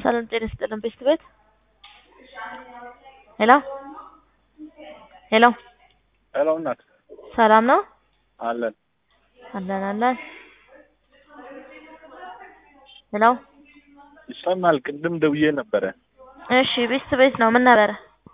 ሰላም ጤና ይስጥልን ቤስት ቤት ሄሎ ሄሎ ሄሎ እናት ሰላም ነው አለን አለን አለን ሄሎ ይሰማል። ቅድም ደውዬ ነበረ። እሺ ቤስት ቤት ነው ምን ነበረ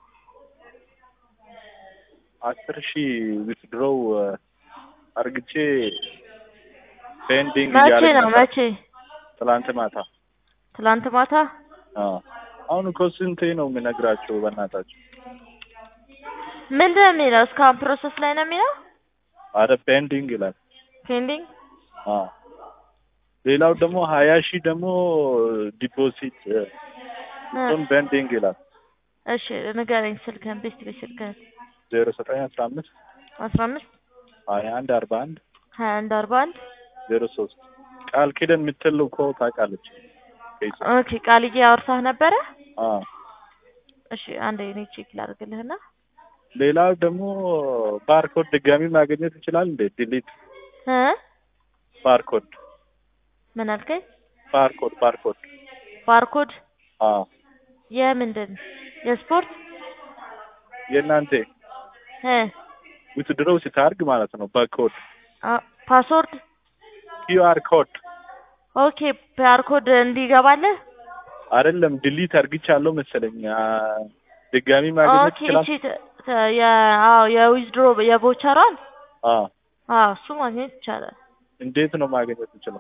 አስር ሺህ ዊትድሮው አርግቼ ፔንዲንግ መቼ እያለኝ ነው ነበር። መቼ ትላንት ማታ። ትላንት ማታ አዎ። አሁን እኮ ስንቴ ነው የምነግራቸው? በእናታቸው ምንድን ነው የሚለው እስካሁን ፕሮሰስ ላይ ነው የሚለው አረ ፔንዲንግ ይላል። ፔንዲንግ አዎ። ሌላው ደግሞ ሀያ ሺህ ደግሞ ዲፖዚት እሱም ፔንዲንግ ይላል። እሺ ንገረኝ ስልክህን ቤስት ቤት ስልክህን ዜሮ ዘጠኝ አስራ አምስት አስራ አምስት ሀያ አንድ አርባ አንድ ሀያ አንድ አርባ አንድ ዜሮ ሶስት ቃል ኪዳን የምትል እኮ ታውቃለች። ፌስ ኦኬ ቃልዬ አውርታህ ነበረ አዎ። እሺ አንዴ እኔ ቼክ ላድርግልህና ሌላው ደግሞ ባርኮድ ድጋሚ ማግኘት ይችላል እንዴ? ዲሊት እ ባርኮድ ምን አልከኝ ባርኮድ ባርኮድ ባርኮድ አዎ የምንድን የስፖርት የእናንተ እ ዊትድሮው ስታርግ ማለት ነው። በኮድ አ- ፓስወርድ ኪዩአር ኮድ ኦኬ ባርኮድ እንዲገባልህ አይደለም ዲሊት አርግቻለሁ መሰለኝ። አ፣ ድጋሚ ማግኘት ኦኬ ይችላል። እቺ ተ- ተ- የ- አዎ የዊዝድሮ የቮቸሯን አዎ አዎ እሱ ማግኘት ይቻላል እንዴት ነው ማግኘት ይችላል?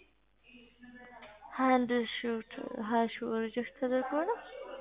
አንድ ሺህ ሀያ ሺህ ሪጀክት ተደርጎ ነው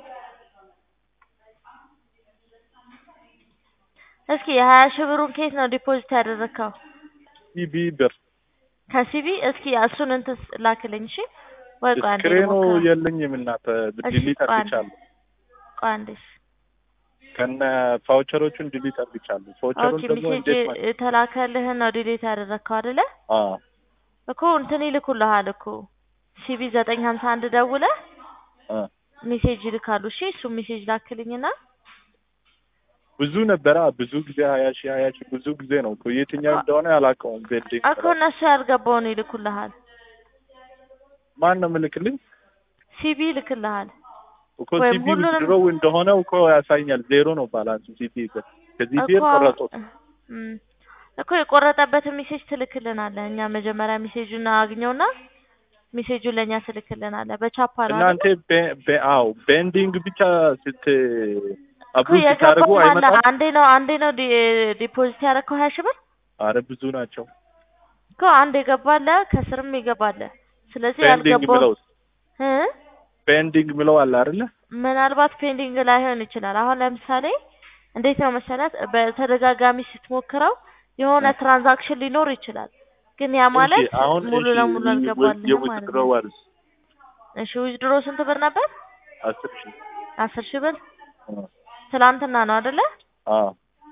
እስኪ የሀያ ሺህ ብሩን ከየት ነው ዲፖዚት ያደረግከው ሲቢ ብር ከሲቢ እስኪ እሱን እንትን ስ- ላክልኝ እሺ ወይ ቆይ አንዴ ስክሪኑ ልሞክረው የለኝም እናት እሺ፣ ዲሊት ቆይ አንዴ። አርግቻለሁ። ቆይ አንዴ እሺ። ከነ ፋውቸሮቹን ዲሊት አርግቻለሁ። ፋውቸሩን ኦኬ ደግሞ ሜሴጅ እንዴት ማ የተላከልህን ነው ዲሌት ያደረግከው አይደለ አዎ እኮ እንትን ይልኩልሃል እኮ ሲቢ ዘጠኝ ሀምሳ አንድ ደውለህ አ ሜሴጅ ይልካሉ እሺ እሱ ሜሴጅ ላክልኝና ብዙ ነበረ። ብዙ ጊዜ ሀያ ሺህ ሀያ ሺህ ብዙ ጊዜ ነው እኮ የትኛው እንደሆነ አላውቀውም። ቤልዲንግ እኮ እነሱ ያልገባውን ይልኩልሃል ማን ነው ምልክልኝ ሲቢ ይልክልሃል እኮ ወይም ሲቢ ሁሉንም- ዊዝድሮው እንደሆነ እኮ ያሳኛል። ዜሮ ነው ባላንሱ ሲቢ ብር ከዚህ ብር እኮ ቆረጡት። እም፣ እኮ የቆረጠበትን ሜሴጅ ትልክልናለህ እኛ መጀመሪያ ሜሴጁን አግኘውና ሜሴጁን ለእኛ ትልክልናለህ በቻፓ ነው እናንተ አይደል? ቤ- ቤ- አዎ ቤንዲንግ ብቻ ስት እኮ አብሩዝ ስታደርጉ የገባው አለ አይመጣም። አንዴ ነው አንዴ ነው ዲ- ዲፖዚት ያደረግከው ሀያ ሺህ ብር አረ ብዙ ናቸው። እኮ አንድ የገባለ ከስርም ይገባለ ስለዚህ ቤንዲንግ ያልገባው ምለው እ ቤንዲንግ ምለው አለ አይደለ? ምናልባት ፔንዲንግ ላይሆን ይችላል። አሁን ለምሳሌ እንዴት ነው መሰላት በተደጋጋሚ ስትሞክረው የሆነ ትራንዛክሽን ሊኖር ይችላል። ግን ያ ማለት እሺ፣ አሁን ሙሉ እሺ፣ ለሙሉ አልገባልህም ማለት ነው። የዊዝድሮዋል እሺ ዊዝድሮ ስንት ብር ነበር? አስር ሺህ አስር ሺህ ብር አ ትላንትና ነው አይደለ? አዎ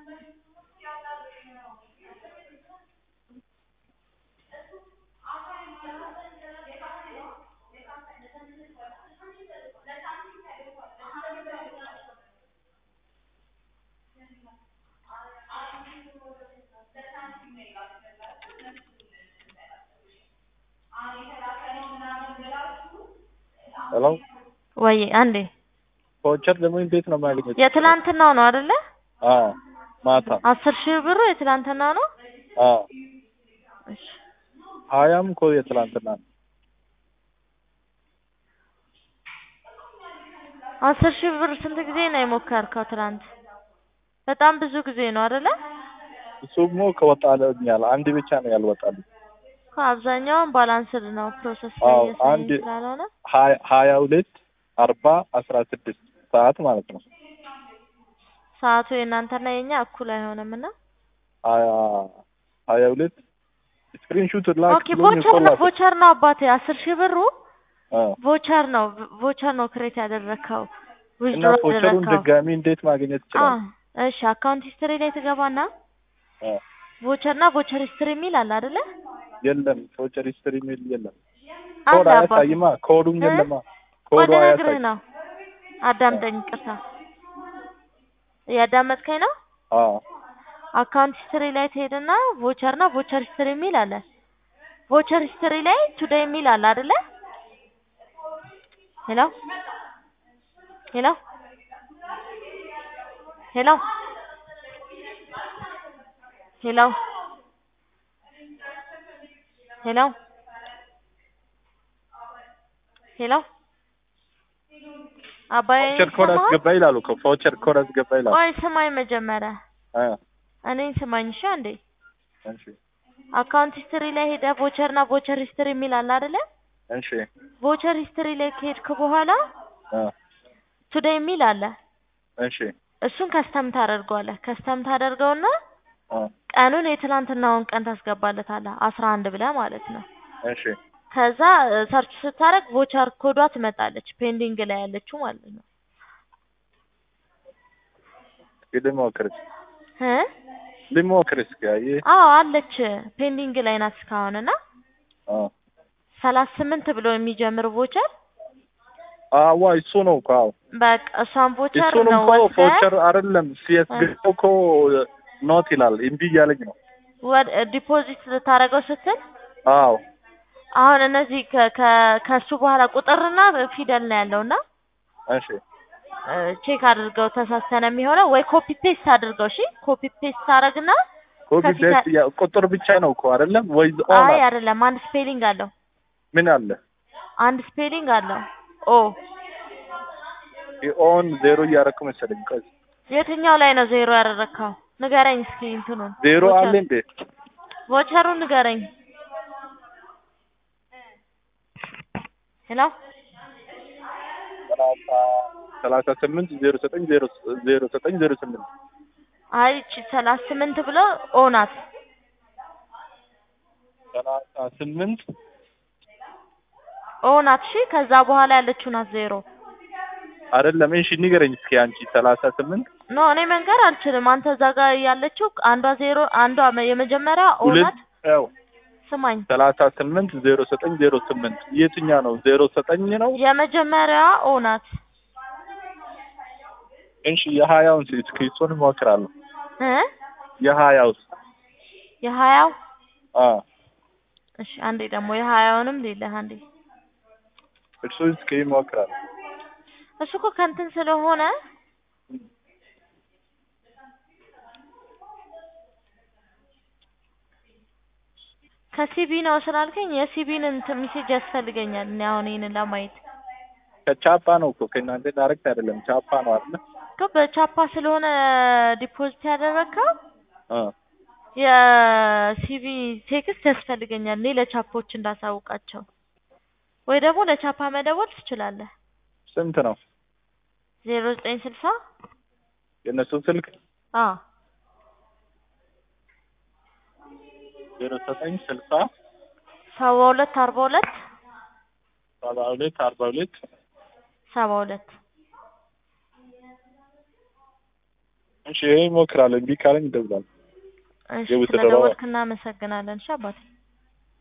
ሄሎ ወይ አንዴ ቫውቸር ደግሞ እንዴት ነው ማግኘት? የትላንትናው ነው አይደለ? አዎ ማታ አስር ሺህ ብሩ የትላንትናው ነው። አዎ እሺ ሀያም እኮ የትላንትና ነው። አስር ሺህ ብር ስንት ጊዜ ነው የሞከርከው ትላንት? በጣም ብዙ ጊዜ ነው አይደለ? እሱሞ ከወጣልኛል አንድ ብቻ ነው ያልወጣልኝ። እኮ አብዛኛውን ባላንስድ ነው ፕሮሰስ ላይ አዎ እያሳየኝ አንድ ስላልሆነ ሀያ ሀያ ሁለት አርባ አስራ ስድስት ሰዓት ማለት ነው። ሰዓቱ የእናንተና የኛ እኩል አይሆንም እና ሀያ ሀያ ሁለት ስክሪንሹት ኦኬ ላክ ብሎኝ ቮቸር እኮ ነው ላኩ። ቮቸር ነው አባቴ አስር ሺህ ብሩ አ ቮቸር ነው ቮቸር ነው ክሬት ያደረግከው እና ዊዝድሮ ቮቸሩን ያደረግከው ድጋሚ እንዴት ማግኘት አ ይችላል? እሺ አካውንት ሂስትሪ ላይ ትገባና አ ቮቸር እና ቮቸር ሂስትሪ የሚል አለ አይደለ የለም ቮቸር ሂስትሪ የሚል የለም። አለ ኮድ አባቴ አያሳይማ። ኮዱም እ? የለማ። ቆይ ኮዱ ልነግርህ አያሳይ። ነው አዳምጠኝ ቅርታ እያዳመጥከኝ ነው አዎ አካውንት ሂስትሪ ላይ ትሄድና ቮቸር እና ቮቸር ሂስትሪ የሚል አለ ቮቸር ሂስትሪ ላይ ቱዴይ የሚል አለ አይደለ ሄሎ ሄሎ ሄሎ ሄሎ ሄሎ ሄሎ አባዬ ቫውቸር ኮድ ይሰማሃል? አስገባ ይላሉ እኮ ቫውቸር ኮድ አስገባ ይላሉ። ቆይ ስማኝ መጀመሪያ አ እኔን ስማኝ እሺ አንዴ እሺ አካውንት ሂስትሪ ላይ ሄደህ ቮቸር እና ቮቸር ሂስትሪ የሚል አለ አይደለ እሺ ቮቸር ሂስትሪ ላይ ከሄድክ በኋላ አ ቱዴይ የሚል አለ እሺ እሱን ከስተም ታደርገዋለህ ከስተም ታደርገውና አ ቀኑን የትናንትናውን ቀን ታስገባለታለህ አስራ አንድ ብለህ ማለት ነው እሺ ከዛ ሰርች ስታደርግ ቮቸር ኮዷ ትመጣለች ፔንዲንግ ላይ ያለችው ማለት ነው እስኪ ልሞክር እ ልሞክር እስኪ አየህ አዎ አለች ፔንዲንግ ላይ ናት እስካሁን እና አ ሰላሳ ስምንት ብሎ የሚጀምር ቮቸር አዋ እሱ ነው እኮ አዎ በቃ እሷን ቮቸር እሱንም ነው እኮ ወስደህ ቮቸር አይደለም ሲያስገባው እኮ ኖት ይላል እምቢ እያለኝ ነው ወደ ዲፖዚት ልታደርገው ስትል አዎ አሁን እነዚህ ከ- ከ- ከሱ በኋላ ቁጥርና ፊደል ነው ያለውና እሺ ቼክ አድርገው ተሳስተነ የሚሆነው ወይ ኮፒ ፔስት አድርገው እሺ ኮፒ ፔስት ታደርግና ኮፒ ከፊት ፔስት ያ- ቁጥር ብቻ ነው እኮ አይደለም ወይ ኦን አይ አይደለም አንድ ስፔሊንግ አለው ምን አለ አንድ ስፔሊንግ አለው ኦ ኦን ዜሮ እያደረኩ መሰለኝ ቆይ የትኛው ላይ ነው ዜሮ ያደረግከው ንገረኝ እስኪ እንትኑን ዜሮ ቮቸር- አለ እንዴ ቮቸሩን ንገረኝ ሄሎ ሰላሳ ሰላሳ ስምንት ዜሮ ዘጠኝ ዜሮ ዜሮ ዘጠኝ ዜሮ ስምንት አይ እቺ ሰላሳ ስምንት ብሎ ኦ ናት ሰላሳ ስምንት ኦ ናት እሺ ከዛ በኋላ ያለችው ናት ዜሮ አይደለም እሺ ንገረኝ እስኪ አንቺ ሰላሳ ስምንት ኖ እኔ መንገር አልችልም አንተ እዛ ጋር ያለችው አንዷ ዜሮ አንዷ የመጀመሪያ ኦ ሁለት ናት ያው ስማኝ ሰላሳ ስምንት ዜሮ ዘጠኝ ዜሮ ስምንት የትኛ ነው ዜሮ ዘጠኝ ነው የመጀመሪያዋ ኦ ናት እሺ የሀያውን እስኪ እሱን እሞክራለሁ እ የሀያው የሀያው አ እሺ አንዴ ደግሞ የሀያውንም ሌለህ አንዴ እሱ እስኪ እሞክራለሁ እሱ እኮ ከንትን ስለሆነ ከሲቢ ነው ስላልከኝ የሲቢን እንትን ሜሴጅ ያስፈልገኛል እኔ አሁን ይሄንን ለማየት ከቻፓ ነው እኮ ከእናንተ ዳይሬክት አይደለም ቻፓ ነው አይደል እኮ በቻፓ ስለሆነ ዲፖዚት ያደረግከው አ የሲቪ ቴክስት ያስፈልገኛል እኔ ለቻፖች እንዳሳውቃቸው ወይ ደግሞ ለቻፓ መደወል ትችላለህ ስንት ነው ዜሮ ዘጠኝ ስልሳ የእነሱ ስልክ አ ዜሮ ዘጠኝ ስልሳ ሰባ ሁለት አርባ ሁለት ሰባ ሁለት አርባ ሁለት ሰባ ሁለት እሺ ይሄ እሞክራለሁ እምቢ ካለኝ እደውላለሁ እሺ የውስጥ ስለደወልክ እናመሰግናለን እሺ አባቴ